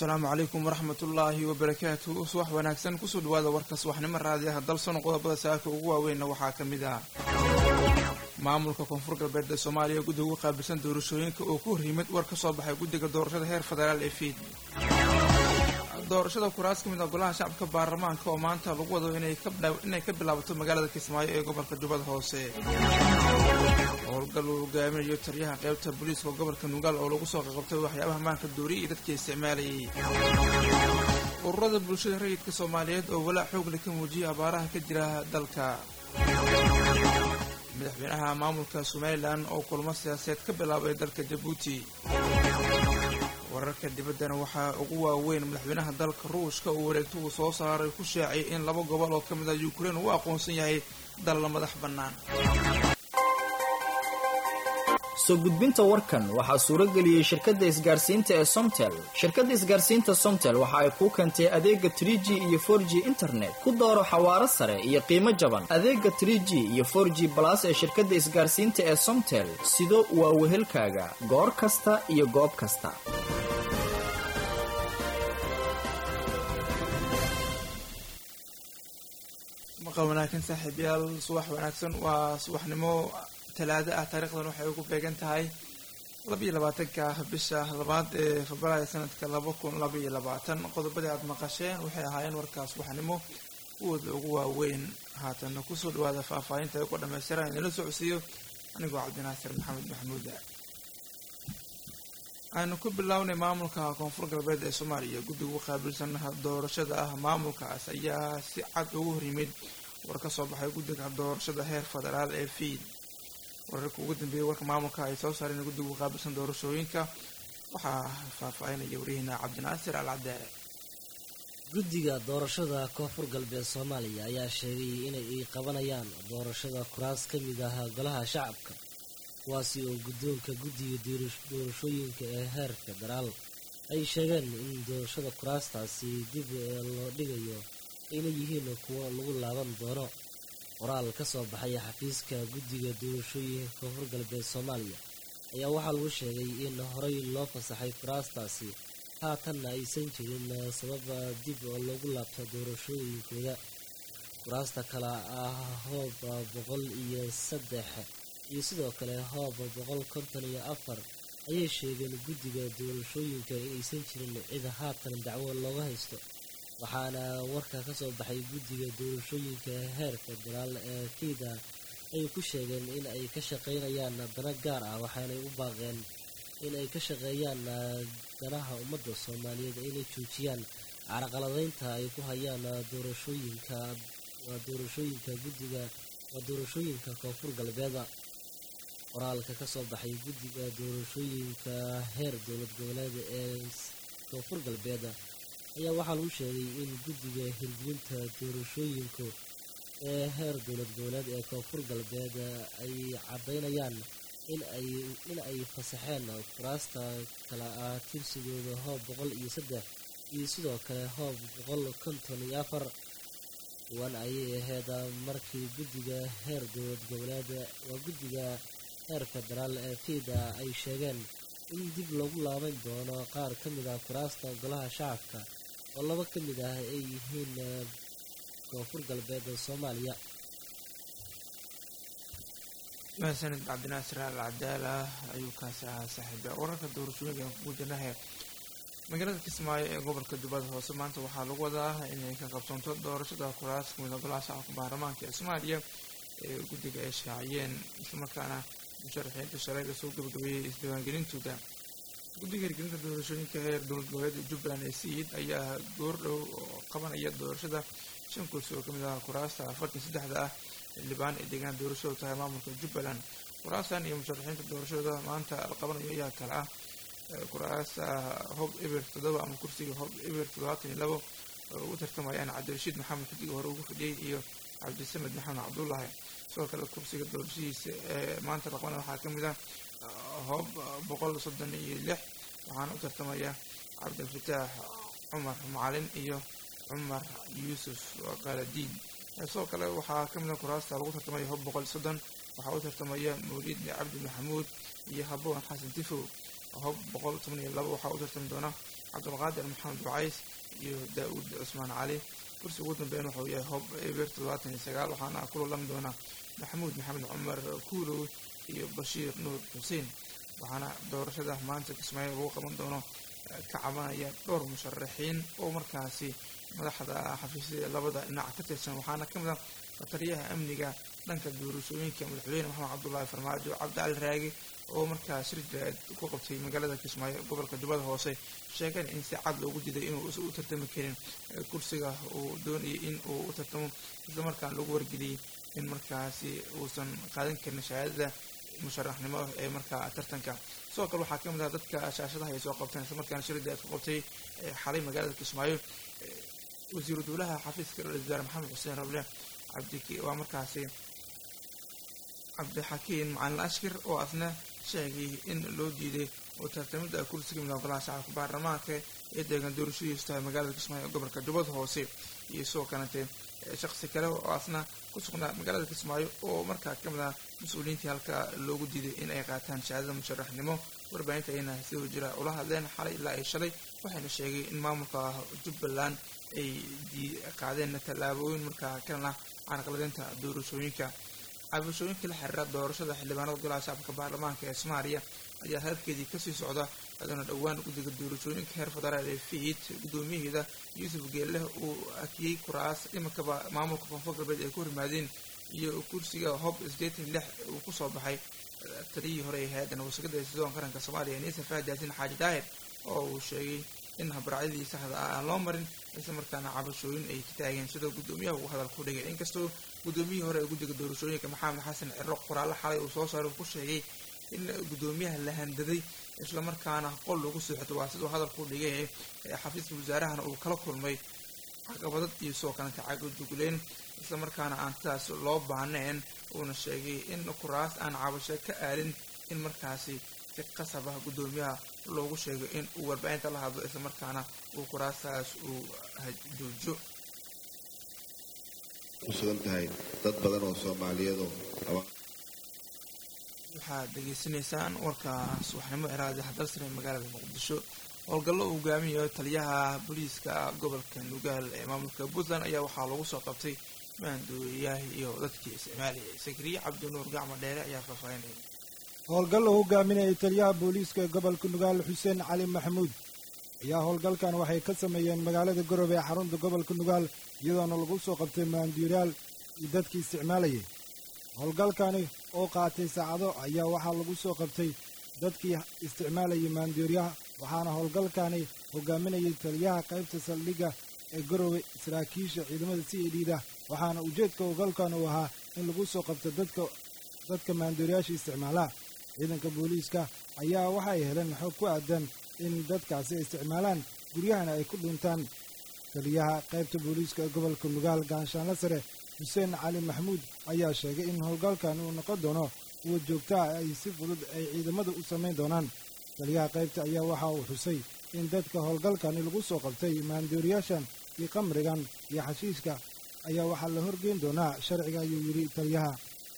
asalaamu calaykum waraxmatullaahi wabarakaatu subax wanaagsan kusoo dhawaada warka subaxnimo raadiyaha dalsono qodobada saaka ugu waaweynna waxaa ka mid ah maamulka koonfur galbeed ee soomaaliya guddiga ugu qaabilsan doorashooyinka oo ku hor yimid war ka soo baxay guddiga doorashada heer federaal ee fiid doorashada kuraas ka mid ah golaha shacabka baarlamaanka oo maanta lagu wado inay ka bilaabato magaalada kismaayo ee gobolka jubbada hoose howlgal uu hogaaminayo taliyaha qaybta booliiska gobolka nugaal oo lagu soo qaqabtay waxyaabaha maanka dooriya iyo dadkii isticmaalayay ururada bulshada rayidka soomaaliyeed oo walaac xoogle ka muujiyay abaaraha ka jira dalka madaxweynaha maamulka somalilan oo kulmo siyaaseed ka bilaabay dalka jabuuti wararka dibaddana waxaa ugu waaweyn madaxweynaha dalka ruushka uu wareegto uu soo saaray ku shaaciyay in laba gobol oo ka mid ah yukrain uu aqoonsan yahay dal la madax bannaan soo gudbinta warkan waxaa suuro geliyey shirkadda isgaarsiinta ee somtel shirkadda isgaarsiinta somtel waxa ay kuu keentay adeega trie g iyo for g internet ku dooro xawaaro sare iyo qiimo jaban adeega trie g iyo for g balas ee shirkadda isgaarsiinta ee somtel sido waa wehelkaaga goor kasta iyo goob kasta maqal wanaagsan saaxiibayaal subax wanaagsan waa subaxnimo talaado ah taariikhdan waxay ugu beegan tahay labaiyo labaatanka bisha labaad ee febraayo sanadka laba kun labaiyo labaatan qodobadii aada maqasheen waxay ahaayeen warkaas subaxnimo kuwooda ugu waaweyn haatana kusoo dhawaada faahfaahinta ay ku dhammaystiran inala socodsiiyo anigoo cabdinaasir maxamed maxamuuda aynu ku bilownay maamulka koonfur galbeed ee soomaaliya guddiga u qaabilsan doorashada ah maamulkaas ayaa si cad ugu hor yimid war ka soo baxay guddiga doorashada heer federaal ee fiid wararka ugu dambeeyay warka maamulka ay soo saareen guddiga u qaabilsan doorashooyinka waxaa faahfaahinaya waryaheena cabdinaasir al cadaare guddiga doorashada koonfur galbeed soomaaliya ayaa sheegay inay qabanayaan doorashada kuraas ka mid ah golaha shacabka kuwaasi oo guddoonka guddiga doorashooyinka ee heer federaal ay sheegeen in doorashada kuraastaasi dib loo dhigayo ayna yihiin kuwo lagu laaban doono qoraal ka soo baxay xafiiska guddiga doorashooyinka koonfur galbeed soomaaliya ayaa waxaa lagu sheegay in horey loo fasaxay kuraastaasi haatanna aysan jirin sabab dib loogu laabto doorashooyinkooda kuraasta kale ah hoob boqol iyo saddex iyo sidoo kale hoob boqol konton iyo afar ayay sheegeen guddiga doorashooyinka inaysan jirin cid haatan dacwo looga haysto waxaana warka ka soo baxay guddiga doorashooyinka heer federaal ee fiida ay ku sheegeen in ay ka shaqaynayaan dana gaar ah waxaanay u baaqeen in ay ka shaqeeyaan danaha ummadda soomaaliyeed inay joojiyaan caraqaladaynta ay ku hayaan doorashooyinka waa doorashooyinka guddiga waa doorashooyinka koonfur galbeeda qoraalka ka soo baxay guddiga doorashooyinka heer dowlad goboleed ee koonfur galbeeda ayaa waxaa lagu sheegay in guddiga hirgelinta doorashooyinku ee heer dowlad goboleed ee koonfur galbeed ay caddaynayaan inay in ay fasaxeen kuraasta kala ah tirsigooda hoob boqol iyo saddex iyo sidoo kale hoob boqol konton iyo afar kuwan ayay ahayd markii guddiga heer dowlad goboleed waa guddiga heer federaal ee fiida ay sheegeen in dib loogu laaban doono qaar ka mid ah kuraasta golaha shacabka oo laba ka mid ah ay yihiin koonfur galbeed soomaaliya mahadsanid cabdinaasir al cadaala ayuu kaasi ahaa saaxiiba wararka doorashooyinka aan kugu jirnahe magaalada kismaayo ee gobolka jubbada hoose maanta waxaa lagu wadaa inay ka qabsanto doorashada kuraas kamid a golaha shacabka baarlamaanka ee soomaaliya ee guddiga ay shaaciyeen islamarkaana musharaxiinta shalayga soo gabagabeeyey isdiiwaangelintooda guddiga hirgelinta doorashooyinka heer dowlad goboleeda jubbaland ee siid ayaa goordhow oo qabanaya doorashada shan kursi oo kamid ah kuraasta afartan saddexda ah xildhibaan ay deegaan doorashadu tahay maamulka jubbaland kuraastan iyo musharaxiinta doorashada maanta la qabanayo ayaa kale ah kuraasta hob eber toddoba ama kursiga hob eber toddobaatan iyo labo oo ugu tartamayaan cabdirashiid maxamed xidiga hore ugu fadhiyey iyo cabdisamed maxamed cabdullaahi sidoo kale kursiga doorashadiisa ee maanta la qabanaya waxaa kamid ah hoob boqol soddon iyo lix waxaana u tartamaya cabdilfataax cumar macalin iyo cumar yuusuf qaladiin sidoo kale waxaa ka mid a kuraasta lagu tartamaya hoob boqol soddon waxaa u tartamaya mawliid cabdi maxamuud iyo haboon xasan tifow hob boqol toban iyo laba waxaa u tartami doona cabdulqaadir maxamed wacays iyo daa-uud cusmaan cali kursi ugu dambeyn wuxuu yahay hob eber toddobaatan iyo sagaal waxaana ku lolami doona maxamuud maxamed cumar kuulow iyo bashiir nuur xuseen waxaana doorashada maanta kismaayo lagu qaban doono ka cabanaya dhowr musharaxiin oo markaasi madaxda xafiisyada labada dhinac ka tirsan waxaana ka mid ah fataliyaha amniga dhanka doorashooyinka madaxweyne maxamed cabdulaahi farmaajo cabdicali raagi oo markaa shir jiraad ku qabtay magaalada kismaayo gobolka jubbada hoose sheegeen in si cad loogu diiday inuu u tartami karin kursiga uu doonayay in uu u tartamo islamarkaan lagu wargeliyey in markaasi uusan qaadan karin shahaadada musharaxnimo ee markaa tartanka sidoo kale waxaa ka mid ah dadka shaashadaha ay soo qabteen islamarkaana shir jiraad ku qabtay xalay magaalada kismaayo wasiiru dowlaha xafiiska ra-isul wasaare maxamed xuseen rable cabdi waa markaasi cabdixakiin macalin ashkir oo asna sheegay in loo diiday oo tartamida kursiga midooda golaha shacabka baarlamaanka ee deegan doorashadiisu tahay magaalada kismaayo ee gobolka jubbada hoose iyo sidoo kalete shaqsi kale oo asna ku sugnaa magaalada kismaayo oo markaa ka mid ah mas-uuliyiintii halka loogu diiday in ay qaataan shahaadada musharaxnimo warbaahinta ayna sidoo jira ula hadleen xalay ilaa ay shalay waxayna sheegay in maamulka jubbaland ay qaadeen tallaabooyin markaa kan ah carqaladeynta doorashooyinka cabashooyinka la xiriira doorashada xildhibaanada golaha shacabka baarlamaanka ee soomaaliya ayaa hadalkeedii kasii socda iyadana dhowaan guddiga doorashooyinka heer federaal ee fiid guddoomiyaheeda yuusuf geelleh uu akiyey kuraas imankaba maamulka koonfur galbeed ay ku hormaadeen iyo kursiga hob sideetan lix uu kusoo baxay taliyihii hore ee hay-adda wasaqada ee sidoon qaranka soomaaliya niisa faahid yaasin xaaji daahir oo uu sheegay in habraacyadii saxda ah aan loo marin isla markaana cabashooyin ay ka taageen sidoo guddoomiyaha uu hadal ku dhigay inkastoo guddoomiyihii hore ee guddiga doorashooyinka maxamed xasan ciro qoraallo xalay uu soo saaray ku sheegay in guddoomiyaha la handaday islamarkaana qol lagu seexdo waa siduu hadalku dhigay xafiiska wasaarahana uu kala kulmay caqabadad iyo sidoo kalenta cagajugleen islamarkaana aan sidaas loo baahnayn uuna sheegay in kuraas aan cabasho ka aalin in markaasi si qasab ah guddoomiyaha loogu sheegay in uu warbaahinta la hadlo islamarkaana uu kuraastaas uu joojo kusugan tahay dad badan oo soomaaliyeedoo waxaad degeysanaysaan warka subaxnimo eraadi hadalsane magaalada muqdisho howlgallo uu hogaamiyayo taliyaha booliiska gobolka nugaal ee maamulka puntland ayaa waxaa lagu soo qabtay maandooyayaah iyo dadkii isticmaalayay sakriye cabdinuur gacmo dheere ayaa faahfaahinaya howlgal uu hogaaminayay taliyaha booliiska gobolka nugaal xuseen cali maxamuud ayaa howlgalkan waxay ka sameeyeen magaalada garowe ee xarunta gobolka nugaal iyadoona lagu soo qabtay maanduuraal iyo dadkii isticmaalayay howlgalkani oo qaatay saacado ayaa waxaa lagu soo qabtay dadkii isticmaalayay maanduuryaha waxaana howlgalkani hogaaminayay taliyaha qaybta saldhigga ee garowe saraakiisha ciidamada c a d da waxaana ujeedka howlgalkan uu ahaa in lagu soo qabto dadka dadka maanduuryaasha isticmaalaa ciidanka booliiska ayaa waxay heleen xog ku aadan in dadkaasi ay isticmaalaan guryahana ay ku dhintaan taliyaha qaybta booliiska ee gobolka nugaal gaanshaanla sare xuseen cali maxamuud ayaa sheegay in howlgalkan uu noqon doono kuwa joogtaa ay si fudud ay ciidamada u samayn doonaan taliyaha qaybta ayaa waxa uu xusay in dadka howlgalkani lagu soo qabtay maandooriyaashan iyo qamrigan iyo xashiishka ayaa waxaa la horgeyn doonaa sharciga ayuu yidhi taliyaha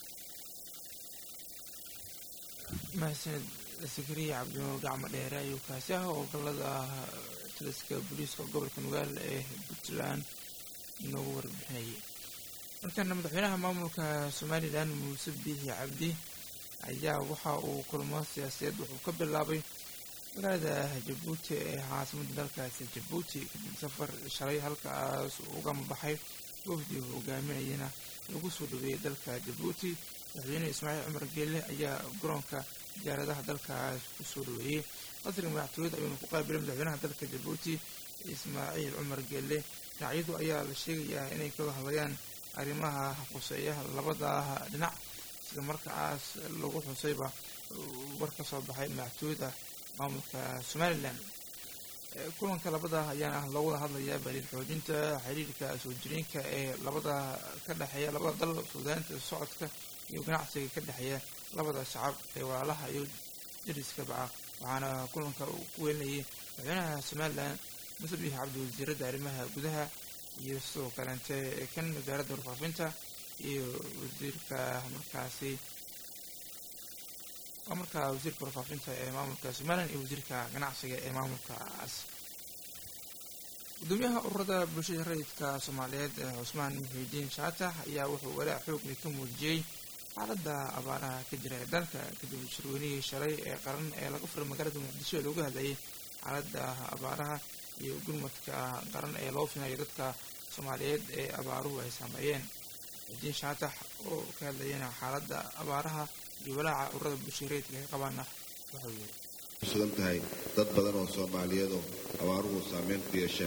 mahadsaned sakariya cabdinuur gacmo dheere ayuu kaasi ah howlgallada taliska booliiska gobolka nugaal ee puntland inoogu warbixinayay markaana madaxweynaha maamulka somalilan muuse biixi cabdi ayaa waxa uu kulmo siyaasadeed wuxuu ka bilaabay magaalada jabuuti ee caasimadda dalkaasi jabuuti kadib safar shalay halkaas ugama baxay wafdi hogaaminayana lagu soo dhaweeyay dalka jabuuti madaxweyne ismaaciil cumar geelle ayaa garoonka diyaaradaha dalkaas ku soo dhaweeyey qasriga madaxtooyada ayuuna ku qaabilay madaxweynaha dalka jabuuti ismaaciil cumar geelle dhinacyadu ayaa la sheegayaa inay kaga hadlayaan arrimaha quseeyaha labada dhinac sida markaas lagu xusayba war ka soo baxay madaxtooyada maamulka somalilan kulanka labada ayaana loogu wada hadlayaa baliil xoojinta xiriirka soo jireenka ee labada ka dhexeeya labada dal fududaanta socodka iyo ganacsiga ka dhexeeya labada shacab ee walaalaha iyo dariska baca waxaana kulanka uu ku welinayay madaxweynaha somalilan muse biix cabdi wasiiradda arrimaha gudaha iyo sidoo kaleente kan wasaaradda warfaafinta iyo wasiirka markaasi waa markaa wasiirka warfaafinta ee maamulka somalilan iyo wasiirka ganacsiga ee maamulkaas gudoomiyaha ururada bulshada rayidka soomaaliyeed ee cusmaan muxiidiin shaatax ayaa wuxuu walaac xoogli ka muujiyey xaaladda abaaraha ka jira ee dalka kadib shirweynihii shalay ee qaran ee laga furay magaalada muqdisho ee loogu hadlayay xaaladda abaaraha iyo gurmadka qaran ee loo finayo dadka soomaaliyeed ee abaaruhu ay saameeyeen muxiidiin shaatax oo ka hadlayana xaaladda abaaraha iyo walaaca ururada bulshada rayidka ay qabaana wuxuu yiri sugan tahay dad badan oo soomaaliyeed oo abaaruhu saameyn ku yeesheen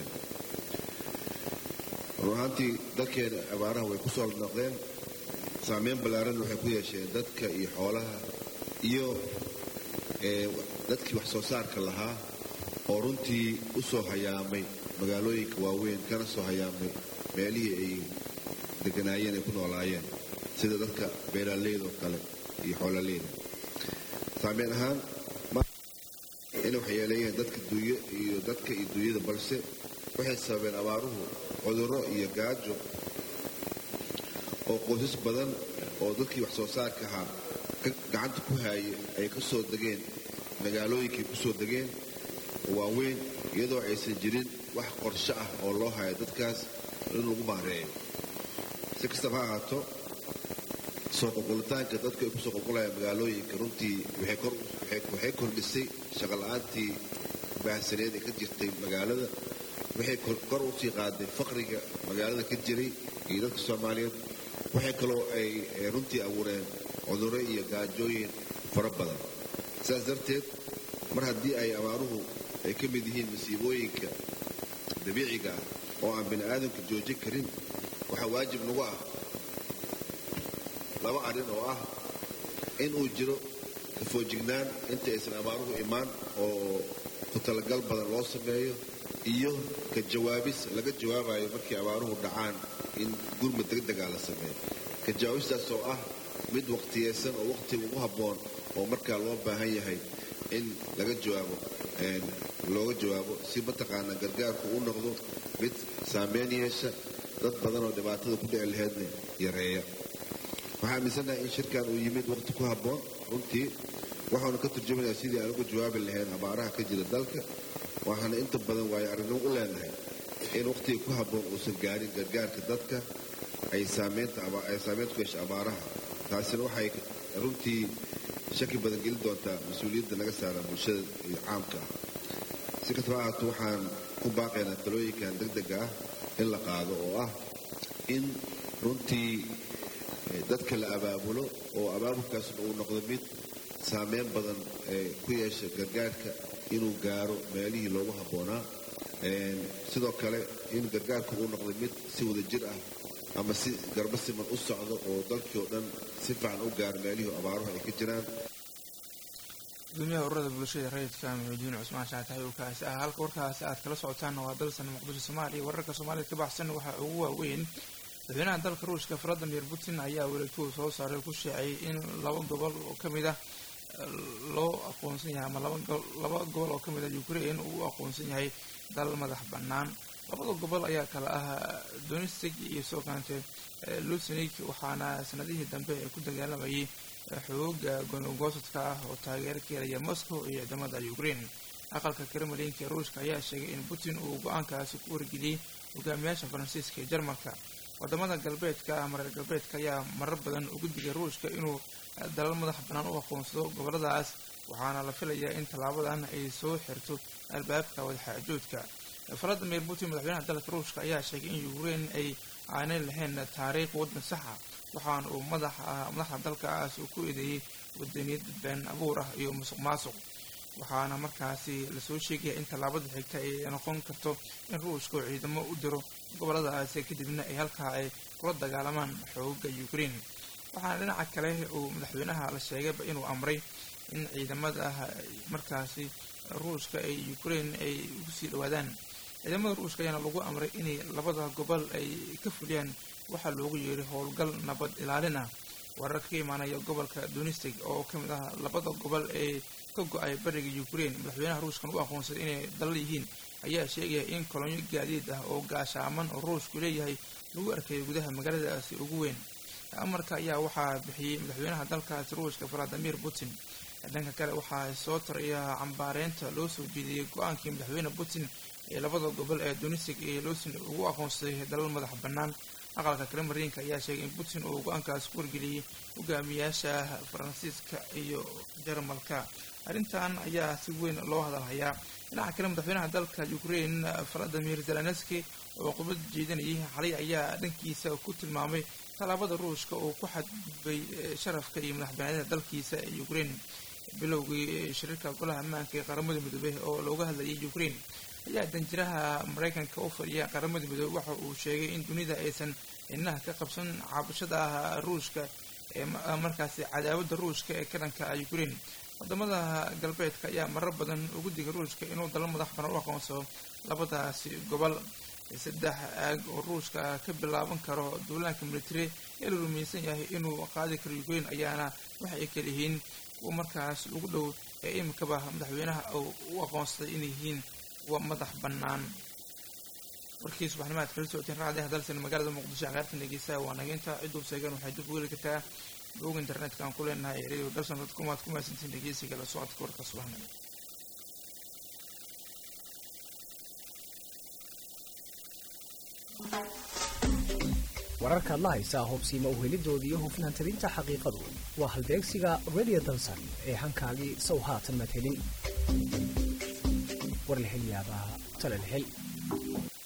run ahaantii dalkeena abaaraha way ku soo noqdeen saameyn ballaaran waxay ku yeesheen dadka iyo xoolaha iyo dadkii wax soo saarka lahaa oo runtii u soo hayaamay magaalooyinka waaweyn kana soo hayaamay meelihii ay deganaayeen ay ku noolaayeen sida dadka beeraaleydaoo kale iyo xoololeyda saameyn ahaan inay waxyeeleeyeen dadka duuye iyo dadka iyo duunyada balse waxay sababeen abaaruhu cudurro iyo gaajo oo qoysas badan oo dadkii wax soo saarka ahaa gacanta ku haayay ay ka soo degeen magaalooyinkay ku soo degeen waaweyn iyadoo aysan jirin wax qorsho ah oo loo hayo dadkaas in lagu maareeyo si kastaba ha ahaato soo qulqulitaanka dadku ay kusoo qulqulayaan magaalooyinka runtii waxay kordhisay shaqola'aantii baahsaneed ee ka jirtay magaalada waxay kor u sii qaaday faqriga magaalada ka jiray iyo dadka soomaaliyeed waxay kaloo ay runtii abuureen cudurro iyo gaajooyin fara badan sidaas darteed mar haddii ay abaaruhu ay ka mid yihiin masiibooyinka dabiiciga ah oo aan bini aadamka joojin karin waxaa waajib nagu ah laba arrin oo ah in uu jiro kafoojignaan inta aysan abaaruhu imaan oo ku talagal badan loo sameeyo iyo ka jawaabis laga jawaabayo markii abaaruhu dhacaan in gurmud degdegaa la sameeyo ka jawaabistaas oo ah mid waqtiyeysan oo waqtiga ugu habboon oo markaa loo baahan yahay in laga jawaabo looga jawaabo si mataqaanaa gargaarku u noqdo mid saameyn yeesha dad badan oo dhibaatada ku dhici laheydna yareeya waxaa aaminsannahay in shirkan uu yimid waqti ku habboon runtii waxaanu ka turjumayaa sidii aan uga jawaabi lahayn abaaraha ka jira dalka waxaana inta badan waayo arrinnimo u leenahay in waqtiga ku habboon uusan gaarin gargaarka dadka ay saameynta ku yeesha abaaraha taasina waxay runtii shaki badan gelin doontaa mas-uuliyadda naga saara bulshada iyo caamka ah si kastaba ahaato waxaan ku baaqaynaa talooyinkan degdega ah in la qaado oo ah in runtii dadka la abaabulo oo abaabulkaasna uu noqdo mid saameyn badan ku yeesha gargaarka inuu gaaro meelihii loogu habboonaa sidoo kale in gargaarka uu noqdo mid si wada jir ah ama si garba siman u socdo oo dalkii oo dhan si fiican u gaaro meelihii abaaruhu ay ka jiraan gudoomiyaha ururada bulshada rayidka muxiudiin cusmaan shaatax uu kaasi ah halka warkaasi aad kala socotaanna waa dalsan muqdisho soomaaliya wararka soomaalida ka baxsan waxaa ugu waaweyn madaxweynaha dalka ruushka valadimir putin ayaa weleegtuu soo saaray ku sheecay in laba gobol oo ka mid ah loo aqoonsan yahay ama laba gobol oo ka mid ah ukraine uu u aqoonsan yahay dal madax bannaan labada gobol ayaa kale ah donistig iyo soo kaante lusenig waxaana sanadihii dambe ee ku dagaalamayay xooga gonogosadka ah oo taageero ka helaya moscow iyo ciidamada ukraine aqalka kremlinka ee ruushka ayaa sheegay in putin uu go-aankaasi ku wargeliyey hogaamiyaasha faransiiska iyo jarmalka wadamada galbeedka ah mareer galbeedka ayaa marar badan ugu digay ruushka inuu dalal madax bannaan u aqoonsado goboladaas waxaana la filayaa in tallaabadan ay soo xirto albaabka wadaxaajoodka valadimir putin madaxweynaha dalka ruushka ayaa sheegay in ukraine ay aanay lahayn taariikh waddan saxa waxaana uu madaxda dalkaas uu ku eedeeyey wadaniyad been abuur ah iyo musuq maasuq waxaana markaasi lasoo sheegaya in tallaabada xigta ay noqon karto in ruushka uu ciidamo u diro goboladaasi kadibna ay halkaa ay kula dagaalamaan xooga ukraine waxaana dhinaca kale uu madaxweynaha la sheegayba inuu amray in ciidamada markaasi ruushka ay ukraine ay ugu sii dhawaadaan ciidamada ruushka ayaana lagu amray inay labada gobol ay ka fuliyaan waxaa loogu yeeray howlgal nabad ilaalin ah warar ka imaanaya gobolka donistig oo ka mid ah labada gobol ee ka go-ay bariga ukraine madaxweynaha ruushkan u aqoonsaday inay dalal yihiin ayaa sheegaya in kolonyo gaadiid ah oo gaashaaman oo ruushku leeyahay lagu arkayay gudaha magaaladaasi ugu weyn amarka ayaa waxaa bixiyey madaxweynaha dalkaasi ruushka valadimir putin dhanka kale waxaa soo taraya cambaareynta loo soo jeediyey go-aankii madaxweyne putin ee labada gobol ee donisig iyo losin ugu aqoonsaday dalal madax bannaan aqalka kremariinka ayaa sheegay in putin uu go-aankaas ku wargeliyey hogaamiyaasha faransiiska iyo jarmalka arrintan ayaa si weyn loo hadalhayaa dhinaca kale madaxweynaha dalka ukraine valadimir zelenski oo khudbad jeedinayay xalay ayaa dhankiisa ku tilmaamay tallaabada ruushka uu ku xadgudbay sharafka iyo madaxbannaanida dalkiisa ee ukraine bilowgii shirarka golaha ammaanka ee qaramada midoobey oo looga hadlayay ukraine ayaa danjiraha maraykanka u fadhiya qaramada midoobey waxa uu sheegay in dunida aysan inaha ka qabsan caabashada ruushka ee markaasi cadaawada ruushka ee ka dhanka ukraine wadamada galbeedka ayaa marar badan ugu digay ruushka inuu dalal madax banan u aqoonsado labadaasi gobol saddex aag oo ruushka ka bilaaban karo duulaanka military ee la rumaysan yahay inuu qaadi karo ukraine ayaana waxa ay kala yihiin kuwa markaas ugu dhow ee imikaba madaxweynaha u aqoonsaday inay yihiin kuwa madax bannaan warkii subaxnimaad kala socoteen raacdaha dalsan magaalada muqdisho cagaartan dhegeysaa waa nageynta cidduu seegan waxay dib u heli kartaa bog internetka aan ku leenahay radio dalsan dadkum aad ku mahadsantiin dhegeysiga la socodka warka subaxnimo wararkaad la haysaa hubsiima uhelidoodii iyo hufnaan tabinta xaqiiqadu waa halbeegsiga radio dalsan ee hankaagii sow haatan maad helin war la hel yaabaa tale la hel